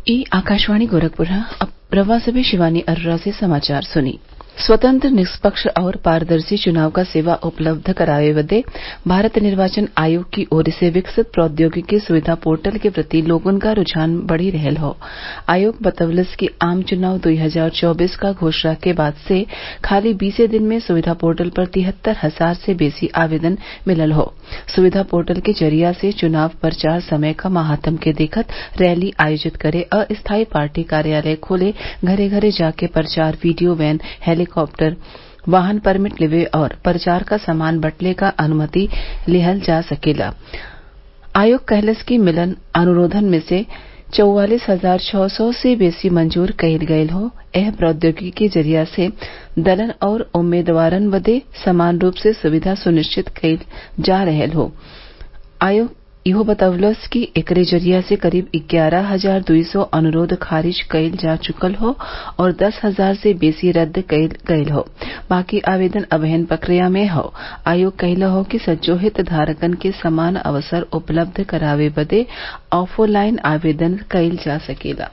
ई आकाशवाणी गोरखपुर है अब रवा से भी शिवानी अरोरा से समाचार सुनी स्वतंत्र निष्पक्ष और पारदर्शी चुनाव क सेवा उपलब्ध करावे बदे भारत निर्वाचन आयोग की ओर से विकसित प्रौद्योगिकी सुविधा पोर्टल के प्रति लोगन क रूझान बढ़ी रहल हौ आयोग बतवलस कि आम चुनाव दो हजार चौबीस क घोषणा के बाद से खाली बीसे दिन में सुविधा पोर्टल पर तिहत्तर हजार से बेसी आवेदन मिलल हौ सुविधा पोर्टल के जरिया से चुनाव प्रचार समय क महात्म के देखत रैली आयोजित करे अस्थायी पार्टी कार्यालय खोले घरे घरे जाके प्रचार वीडियो वैन हेलीकाप्टर वाहन परमिट लेवे और प्रचार क सामान बटले क अनुमति लिहल जा सकेला आयोग कहलस कि मिलल अनुरोधन में से चौवालीस हजार छः सौ से बेसी मंजूर कईल गयल हौ एह प्रौद्योगिकी के जरिया से दलन और उम्मीदवारन बदे समान रूप से सुविधा सुनिश्चित कईल जा रहल हौ आयोग इहो बतवलस कि एकरे जरिया से करीब ग्यारह हजार दुई सौ अनुरोध खारिज कईल जा चुकल हौ और दस हजार से बेसी रद्द कईल गयल हौ बाकी आवेदन अबहिन प्रक्रिया में हौ आयोग कहले हौ कि सज्जो हितधारकन के समान अवसर उपलब्ध करावे बदे ऑफलाइन आवेदन कईल जा सकेला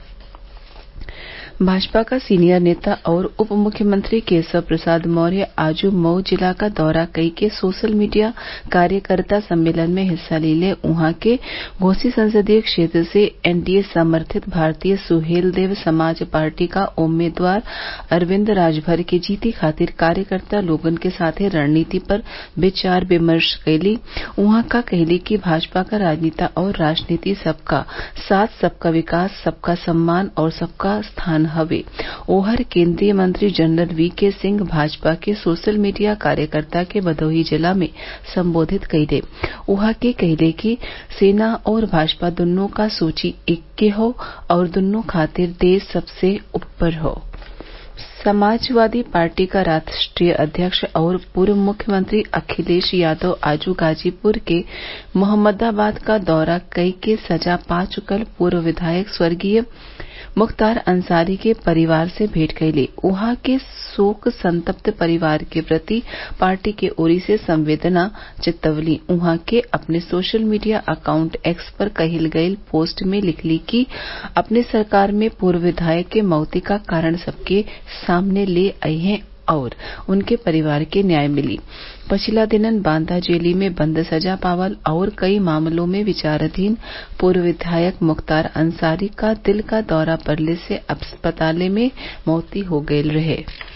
भाजपा का सीनियर नेता और उप मुख्यमंत्री केशव प्रसाद मौर्य आज मऊ जिला का दौरा कई के सोशल मीडिया कार्यकर्ता सम्मेलन में हिस्सा लिले उहाँ के घोसी संसदीय क्षेत्र से एनडीए समर्थित भारतीय सुहेलदेव समाज पार्टी का उम्मीदवार अरविंद राजभर के जीती खातिर कार्यकर्ता लोगन के साथे रणनीति पर विचार विमर्श कईली उहाँ का कहली कि भाजपा का राजनेता और राजनीति सबका साथ सबका विकास सबका सम्मान और सबका स्थान हवे ओहर केंद्रीय मंत्री जनरल वी के सिंह भाजपा के सोशल मीडिया कार्यकर्ता के भदोही जिला में संबोधित कईले उहाँ के कहले कि सेना और भाजपा दुन्नो का सोची एक्के हौ और दुन्नो खातिर देश सबसे ऊपर हौ समाजवादी पार्टी का राष्ट्रीय अध्यक्ष और पूर्व मुख्यमंत्री अखिलेश यादव आज गाजीपुर के मोहम्मदाबाद का दौरा कई के सजा पा चुकल पूर्व विधायक स्वर्गीय मुख्तार अंसारी के परिवार से भेंट कईले उहाँ के शोक संतप्त परिवार के प्रति पार्टी के ओरी से संवेदना जतवली उहाँ के अपने सोशल मीडिया अकाउंट एक्स पर कईल गईल पोस्ट में लिखली कि अपने सरकार में पूर्व विधायक के मौती का कारण सबके सामने ले अइहें और उनके परिवार के न्याय मिली पछिला दिनन बांदा जेली में बंद सजा पावल और कई मामलों में विचाराधीन पूर्व विधायक मुख्तार अंसारी का दिल का दौरा पड़ले से अस्पताल में मौती हो गईल रहे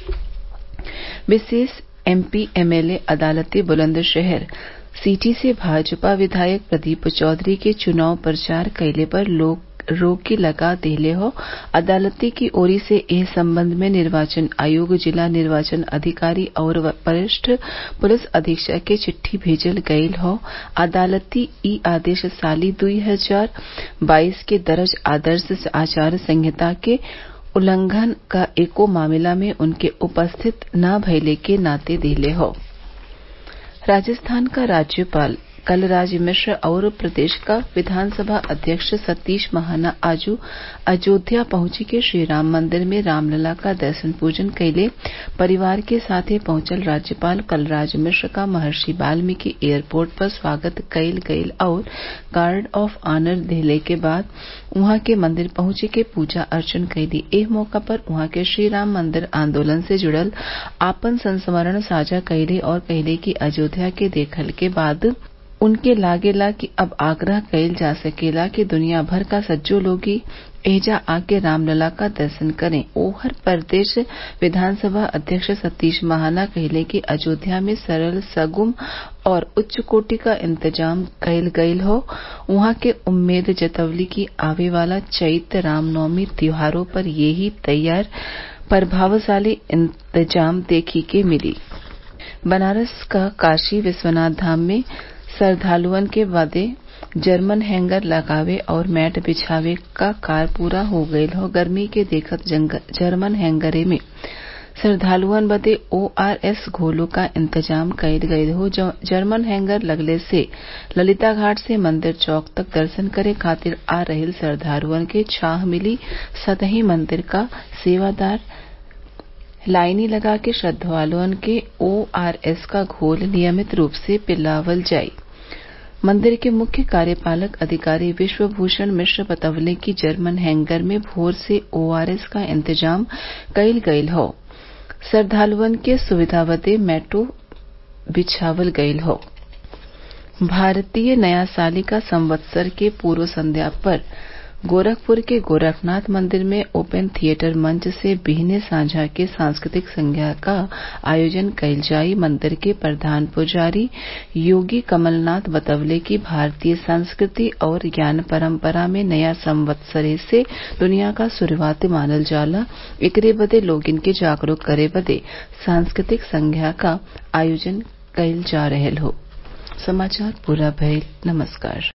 विशेष एमपी एमएलए अदालती बुलंदशहर सीटी से भाजपा विधायक प्रदीप चौधरी के चुनाव प्रचार कइले पर लोग रोक लगा देले हौ अदालती की ओरी से एह संबंध में निर्वाचन आयोग जिला निर्वाचन अधिकारी और वरिष्ठ पुलिस अधीक्षक के चिट्ठी भेजल गयल हौ अदालती ई आदेश साली दुई हजार बाईस के दर्ज आदर्श आचार संहिता के उल्लंघन क एको मामला में उनके उपस्थित न भइले के नाते देले हौ राजस्थान का राज्यपाल कलराज मिश्र और प्रदेश का विधानसभा अध्यक्ष सतीश महाना आज अयोध्या पहुंची के श्रीराम मंदिर में रामलला का दर्शन पूजन कइले परिवार के साथे पहुंचल राज्यपाल कलराज मिश्र का महर्षि वाल्मीकि एयरपोर्ट पर स्वागत कइल गइल और गार्ड ऑफ ऑनर देले के बाद उहाँ के मंदिर पहुंचे के पूजा अर्चन कइली एह मौका पर उहाँ के श्रीराम मंदिर आंदोलन से जुड़ल आपन संस्मरण साझा कइले और कहले कि अयोध्या के देखल के बाद उनके लागेला कि अब आग्रह कइल जा सकेला कि दुनिया भर का सज्जो लोगी एजा आके रामलला का दर्शन करें ओहर प्रदेश विधानसभा अध्यक्ष सतीश महाना कहले कि अयोध्या में सरल सगुम और उच्च कोटि का इंतजाम कइल गइल हौ उहाँ के उम्मीद जतवली कि आवे वाला चैत्र रामनवमी त्योहारों पर यही तैयार प्रभावशाली इंतजाम देखे के मिली बनारस का काशी विश्वनाथ धाम में श्रद्वालुअन के बदे जर्मन हैंगर लगावे और मैट बिछावे का कार्य पूरा हो गयल हौ गर्मी के देखत जर्मन हैंगरे में श्रद्वालुअन बदे ओआरएस घोलों का इंतजाम कइल गयल हौ जर्मन हैंगर लगले से ललिता घाट से मंदिर चौक तक दर्शन करे खातिर आ रहिल श्रद्वालुअन के छाह मिली सतही मंदिर का सेवादार लाइनी लगा के श्रद्वालुअन के ओआरएस का घोल नियमित रूप से पिलावल जाई मंदिर के मुख्य कार्यपालक अधिकारी विश्वभूषण मिश्र बतवले कि जर्मन हैंगर में भोर से ओआरएस क इंतजाम कईल गयल हौ श्रद्वालुअन के सुविधा बदे मेट्रो बिछावल गयल हौ भारतीय नया साल क संवत्सर के पूर्व संध्या पर गोरखपुर के गोरखनाथ मंदिर में ओपन थिएटर मंच से बिहने साझा के सांस्कृतिक संध्या क आयोजन कईल जाई मंदिर के प्रधान पुजारी योगी कमलनाथ बतवले कि भारतीय संस्कृति और ज्ञान परम्परा में नया संवत्सरे से दुनिया क शुरूआत मानल जाला एकरे बदे लोगन के जागरूक करे बदे सांस्कृतिक संध्या क आयोजन कईल जा रहल हौ समाचार पूरा भइल नमस्कार